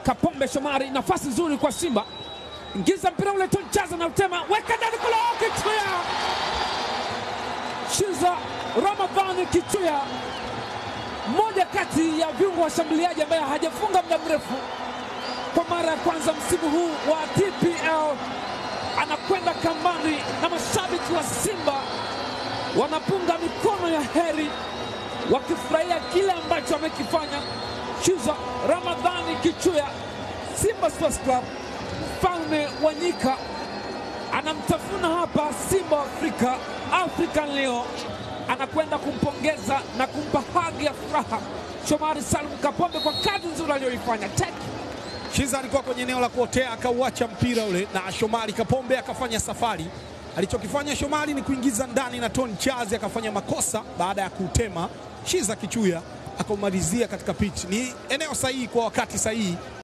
Kapombe Shomari, nafasi nzuri kwa Simba, ingiza mpira ule tu, jaza na utema, weka ndani kule, Kichuya Shiza Ramadhani Kichuya, mmoja kati ya viungo washambuliaji ambaye hajafunga muda mrefu, kwa mara ya kwanza msimu huu wa TPL anakwenda kambani na mashabiki wa Simba wanapunga mikono ya heri wakifurahia kile ambacho amekifanya Shiza Ramadhani Kichuya. Simba Sports Club, mfalme wa nyika anamtafuna hapa Simba wa Afrika, African Leo anakwenda kumpongeza na kumpa hagi ya furaha Shomari Salum Kapombe kwa kazi nzuri aliyoifanya. Tek Shiza alikuwa kwenye eneo la kuotea akauacha mpira ule na Shomari Kapombe akafanya safari. Alichokifanya Shomari ni kuingiza ndani na Tony Chazi akafanya makosa baada ya kuutema. Shiza Kichuya akaumalizia katika pitch. Ni eneo sahihi kwa wakati sahihi